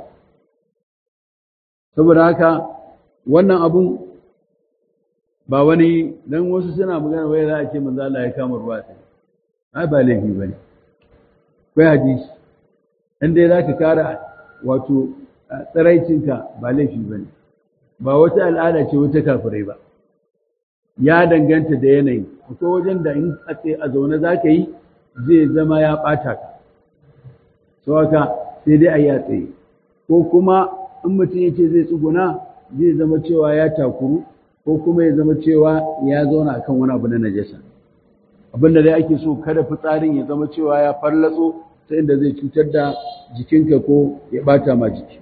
saboda haka wannan abun ba wani dan wasu suna magana wai za a ce manzo Allah ya kama ruwa sai ai ba laifi bane kai hadisi in dai zaka kara wato tsaraicinka ba laifi bane ba wata al'ada ce wata kafirai ba ya danganta da yanayi akwai wajen da in a tsaye a zaune za ka yi zai zama ya ɓata ka sau haka sai dai a yi a tsaye ko kuma in mutum ya ce zai tsuguna zai zama cewa ya takuru ko kuma ya zama cewa ya zauna akan wani abu na najasa abin da dai ake so kada fitsarin ya zama cewa ya fallatso ta inda zai cutar da jikinka ko ya ɓata ma jiki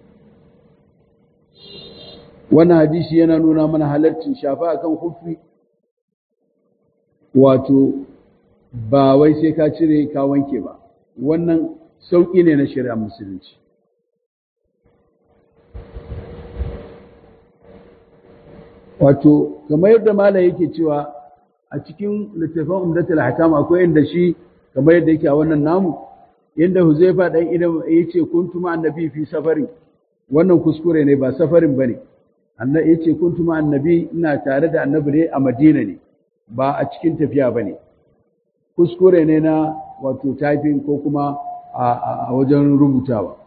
wannan hadisi yana nuna mana halarcin shafa akan hufi wato ba wai sai ka cire ka wanke ba wannan sauƙi ne na shari'ar musulunci wato kamar yadda malam yake cewa a cikin littafin umdatul hakam akwai inda shi kamar yadda yake a wannan namu inda huzaifa dan idan yace kuntu ma annabi fi safarin wannan kuskure ne ba safarin bane annabi yace kuntu ma annabi ina tare da annabi ne a Madina ne ba a cikin tafiya bane kuskure ne na wato typing ko kuma a wajen rubutawa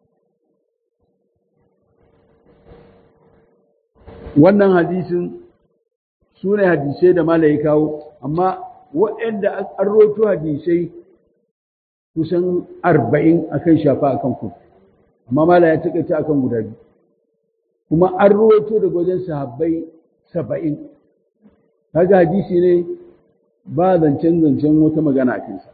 wannan hadisin su ne hadisai da malayi kawo amma waɗanda an roto hadisai kusan arba'in akan shafa akan kufi amma mala ya taƙaita akan guda biyu kuma an ruwaito daga wajen sahabbai saba'in kaga hadisi ne ba zancen zancen wata magana a kansa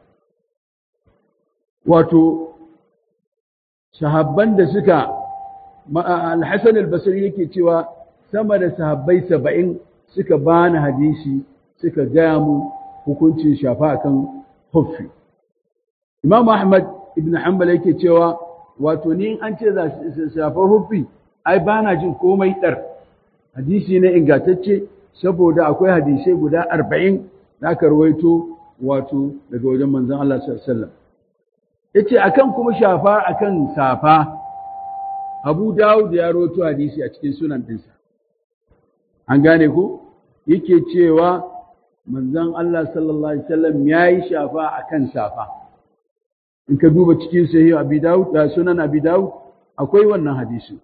wato sahabban da suka alhassan albasari yake cewa sama da sahabbai saba'in suka bani hadisi suka gaya mu hukuncin shafa akan huffi imam ahmad ibn hanbal yake cewa wato ni an ce za shafar huffi ai ba na jin komai ɗar hadisi ne ingantacce saboda akwai hadisai guda arba'in da aka rawaito wato daga wajen manzon Allah sallallahu alaihi wasallam yace akan kuma shafa akan safa Abu Dawud ya rawaito hadisi a cikin sunan dinsa an gane ku yake cewa manzon Allah sallallahu alaihi wasallam yayi shafa akan safa in ka duba cikin sahih Abi Dawud da sunan Abi Dawud akwai wannan hadisi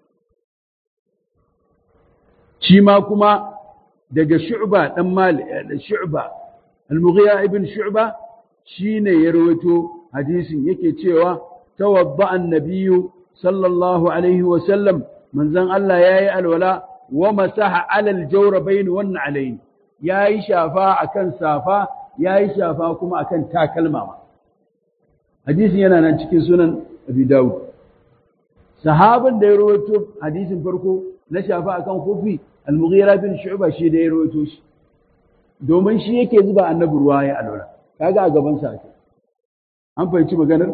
shi ma kuma daga shu'ba dan mali shu'ba al-mughira ibn shu'ba shine ya rawaito hadisin yake cewa tawadda an-nabiyyu sallallahu alaihi wa sallam manzon Allah yayi alwala wa masaha ala al-jawrabayn wan alayn yayi shafa akan safa yayi shafa kuma akan takalma hadisin yana nan cikin sunan abi dawud sahabin da ya rawaito hadisin farko na shafa akan kufi al-mughira bin shu'ba shi da ya rawaito shi domin shi yake zuba annabi ruwa ya alwala kaga a gaban sa ake an fahimci maganar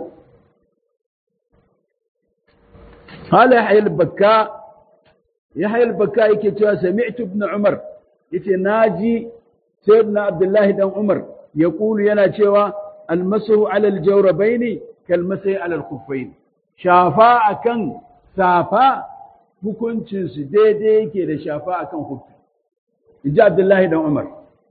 hala yahya al-bakka yahya al-bakka yake cewa sami'tu ibn umar yace naji sayyidina abdullahi dan umar yaqulu yana cewa al-masu ala al-jawrabaini kal-masai ala al-khuffain shafa akan safa hukuncinsu daidai yake da shafa akan hukki inji abdullahi dan umar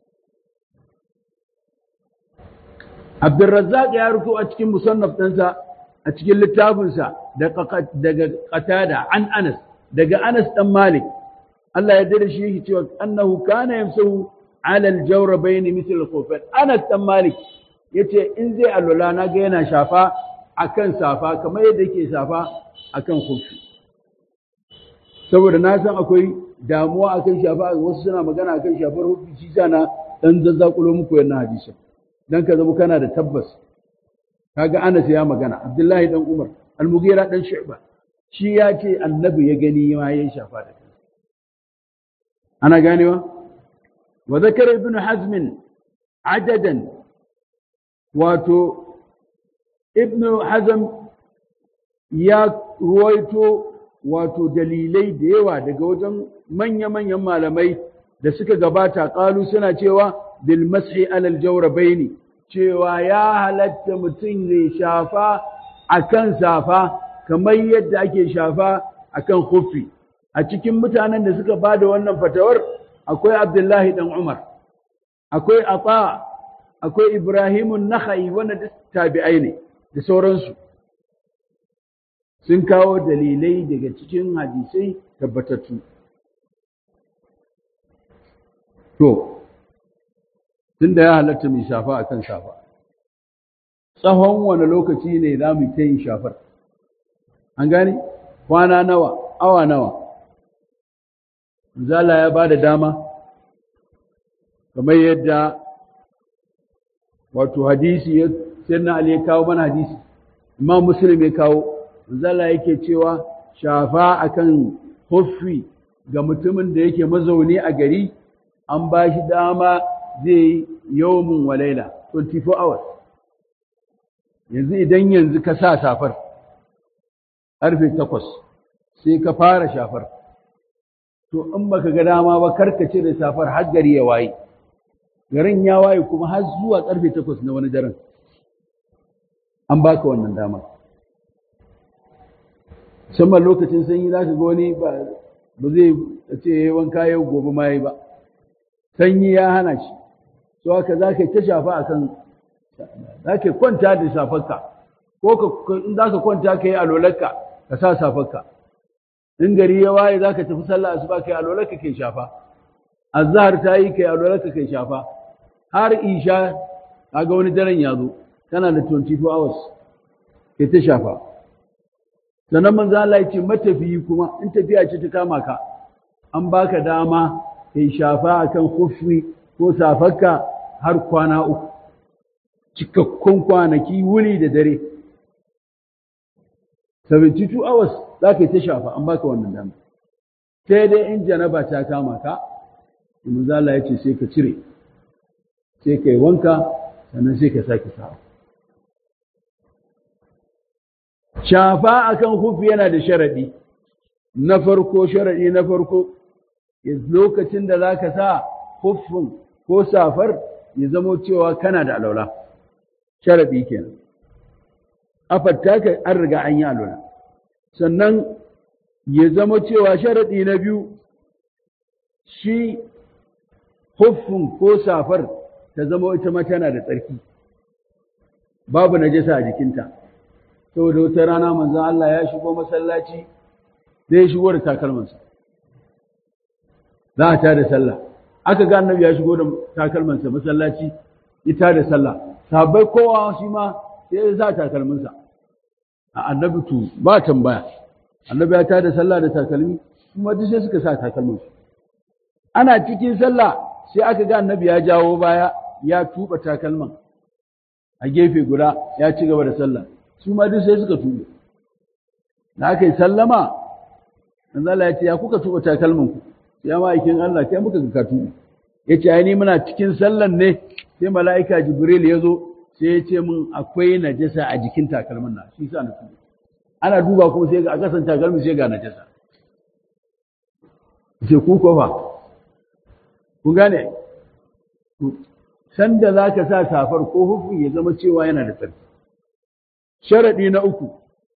abdurrazzaq ya rufu a cikin musannaf ɗinsa a cikin littafinsa daga qatada an anas daga anas dan malik Allah ya dade shi yake cewa annahu kana yamsahu ala aljawrabayn mithl al anas dan malik yace in zai alwala na ga yana shafa akan safa kamar yadda yake shafa akan khuffi saboda na san akwai damuwa akan shafa wasu suna magana akan shafar hufi shi na dan zazzakulo muku wannan hadisin dan ka zama kana da tabbas kaga Anas ya magana Abdullahi dan Umar Al-Mughira dan Shu'ba shi ya ce annabi ya gani ma yayin shafa da kansa ana ganewa wa zakara ibn hazm adadan wato ibn hazm ya ruwaito wato dalilai da yawa daga wajen manya-manyan malamai da suka gabata ƙalu suna cewa bil mashi alal jawrabaini cewa ya halatta mutum ne shafa akan safa kamar yadda ake shafa akan khuffi a cikin mutanen da suka ba da wannan fatawar akwai abdullahi dan umar akwai ata akwai ibrahimun nakhai wanda duk tabi'ai ne da sauransu sun kawo dalilai daga cikin hadisai tabbatattu to tunda ya halatta mai shafa akan shafa tsawon wani lokaci ne za mu ta yin shafar an gane kwana nawa awa nawa zala ya ba da dama kamar yadda wato hadisi ya sirna ali ya kawo mana hadisi imam muslim ya kawo zala yake cewa shafa akan huffi ga mutumin da yake mazauni a gari an ba shi dama zai yi yawmin walaila 24 hours yanzu idan yanzu ka sa safar ƙarfe takwas sai ka fara shafar to in baka ga dama ba karka cire safar har gari ya waye garin ya waye kuma har zuwa ƙarfe takwas na wani daren an baka wannan dama musamman lokacin sanyi za ka ga wani ba zai ce ya yi wanka yau gobe ma yi ba sanyi ya hana shi to haka za ka yi ta shafa a kan za ka kwanta da safarka ko in za ka kwanta ka yi alolarka ka sa safarka in gari ya waye za ka tafi sallah asuba ka yi alolarka ka yi shafa azhar ta yi ka yi alolarka ka yi shafa har isha kaga wani daren ya zo kana da 24 hours kai ta shafa sannan manzo Allah ya ce matafiyi kuma in tafiya ce ta kama ka an baka dama kai shafa akan khuffi ko safarka har kwana uku cikakkun kwanaki wuni da dare 72 hours za ka yi ta shafa an baka wannan dama sai dai in janaba ta kama ka manzo Allah ya ce sai ka cire sai ka yi wanka sannan sai ka sake sawa shafa akan hufi yana da sharadi na farko sharadi na farko lokacin da zaka sa hufin ko safar ya zamo cewa kana da alaula sharadi kenan afatta ka an riga an yi alaula sannan ya zama cewa sharadi na biyu shi hufin ko safar ta zama ita ma tana da tsarki babu najasa a jikinta saboda wata rana manzo Allah ya shigo masallaci zai shigo da takalmansa za a tada sallah aka ga annabi ya shigo da takalmansa masallaci ita da sallah sahabbai kowa shi ma sai ya sa takalminsa a annabi to ba tambaya annabi ya tada sallah da takalmi kuma duk sai suka sa takalminsu ana cikin sallah sai aka ga annabi ya jawo baya ya tuba takalman a gefe guda ya ci gaba da sallah su ma duk sai suka tuba da aka yi sallama manzo Allah ya ce ya kuka tuba takalman ku ya ma'aikin Allah kai muka ka tuba ya ce ai ni muna cikin sallan ne sai mala'ika Jibril ya zo sai ya ce min akwai najasa a jikin takalmin na shi sa na tuba ana duba kuma sai ga a kasan takalmin sai ga najasa sai ku ko fa ku gane sanda za ka sa safar ko hufin ya zama cewa yana da tsarki sharaɗi na uku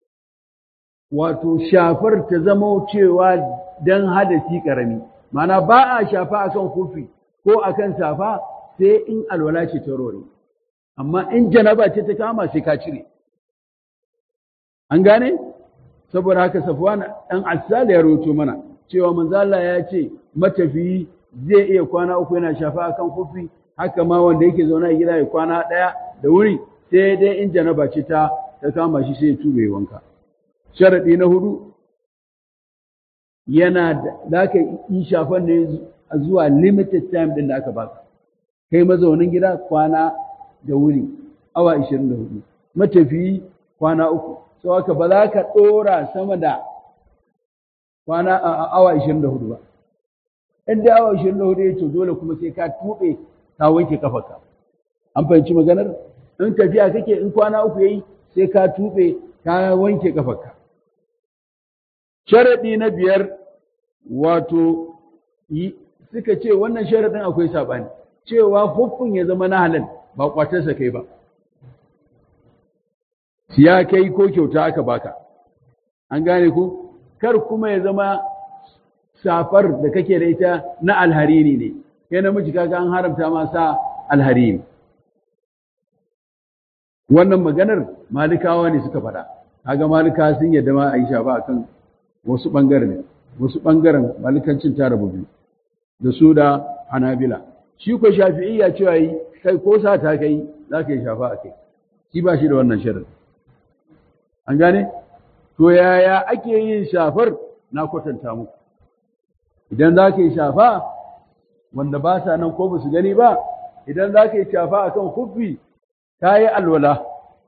wato shafar ta zama cewa don hadasi ƙarami mana ba a shafa akan hufi ko akan safa sai in alwala ce ta rore amma in janaba ce ta kama sai ka cire an gane saboda haka safwan ɗan asali ya roto mana cewa manzala ya ce matafiyi zai iya kwana uku yana shafa akan hufi haka ma wanda yake zaune a gida ya kwana ɗaya da wuri sai dai in janaba ce ta ta kama shi sai ya tube wanka sharaɗi na hudu yana da ka yi shafan ne zuwa limited time ɗin da aka baka kai mazaunin gida kwana da wuri awa 24 matafiyi kwana uku sau haka ba za ka ɗora sama da kwana a awa 24 ba in da awa 24 ya to dole kuma sai ka tuɓe ka wanke kafarka an fahimci maganar in tafiya kake in kwana uku yayi sai ka tuɓe ka wanke kafarka sharaɗi na biyar wato suka ce wannan sharaɗin akwai saɓani cewa hukun ya zama na halal ba kwatarsa kai ba siya kai ko kyauta aka baka an gane ku kar kuma ya zama safar da kake da ita na alharini ne kai namiji kaga an haramta ma sa alharini wannan maganar malikawa ne suka faɗa kaga malika sun yadda ma a yi shafa akan wasu ɓangaren wasu ɓangaren malikancin ta rabu biyu da su da hanabila shi ko shafi'iyya cewa yi kai ko sa ta kai za ka yi shafa a kai shi ba shi da wannan shirin an gane to yaya ake yin shafar na kwatanta muku idan za ka yi shafa wanda ba sa nan ko ba su gani ba idan za ka yi shafa akan kufi ka yi alwala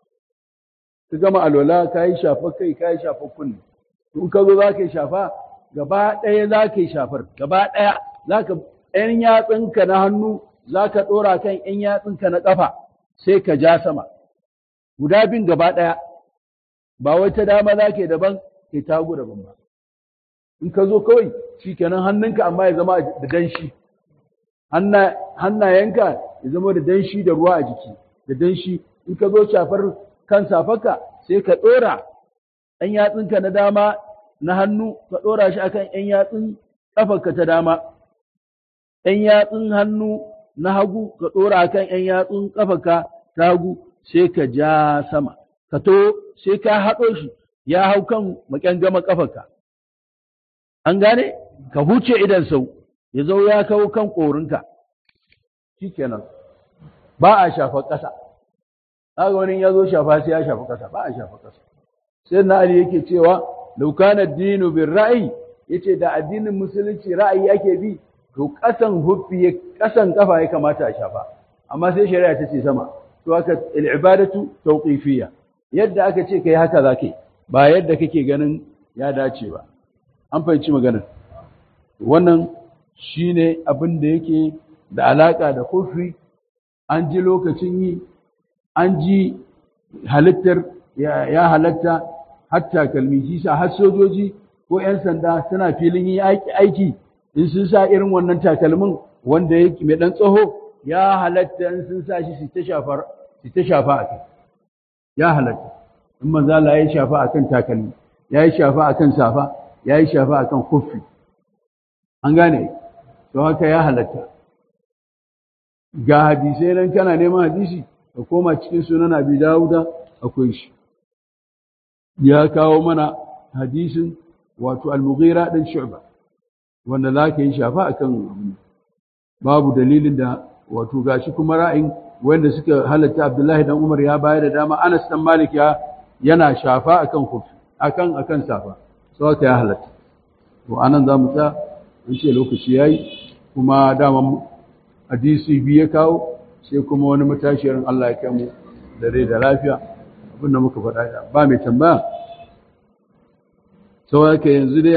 ka gama alwala ka yi shafa kai ka yi shafa kunne in ka zo za ka yi shafa gaba ɗaya za ka yi shafar gaba ɗaya za ka ‘yan yatsunka na hannu za ka ɗora kan ‘yan yatsunka na ƙafa sai ka ja sama guda bin gaba ɗaya ba wai ta dama za ke daban ke tagu daban ba in ka zo kawai shi kenan hannunka amma ya zama da danshi hannayenka ya zama da danshi da ruwa a jiki da danshi in ka zo shafar kan safarka sai ka ɗora ɗan yatsunka na dama na hannu ka ɗora shi akan ‘yan yatsun ƙafarka ta dama ‘yan yatsun hannu na hagu ka ɗora akan ‘yan yatsun ƙafarka ta hagu sai ka ja sama ka to sai ka haɗo shi ya hau kan maƙyangama ƙafarka an gane ka huce idan sau ya zo ya kawo kan ƙorinka shi kenan ba a shafa ƙasa haka wani ya zo shafa sai ya shafa ƙasa ba a shafa ƙasa sai na ali yake cewa laukana dinu bin ra'ayi yace da addinin musulunci ra'ayi ake bi to ƙasan huffi ƙasan kafa ya kamata a shafa amma sai shari'a ta ce sama to haka al'ibadatu tawqifiyya yadda aka ce kai haka zaka ba yadda kake ganin ya dace ba an fahimci maganar wannan shine abin da yake da alaka da huffi an ji lokacin yi an ji halittar ya halatta hatta kalmi shi sa har sojoji ko 'yan sanda suna filin yi aiki in sun sa irin wannan takalmin wanda yake mai dan tsaho ya halatta in sun sa shi su ta shafa su ta shafa a kai ya halatta in manzo Allah ya shafa akan takalmi ya yi shafa akan safa ya yi shafa akan kuffi an gane to haka ya halatta ga hadisai nan kana neman hadisi ka koma cikin sunan Abi Dawuda akwai shi ya kawo mana hadisin wato al-Mughira dan Shu'ba wanda za ka yi shafa a kan babu dalilin da wato gashi kuma ra'ayin wanda suka halatta abdullahi dan umar ya bayar da dama anas dan malik ya yana shafa akan kufi akan akan safa so haka ya halatta to anan za mu tsaya in ce lokaci yayi kuma dama hadisi biyu ya kawo sai kuma wani matashiyar Allah ya kai mu da rai da lafiya abin da muka faɗa ba mai tambaya sau haka yanzu dai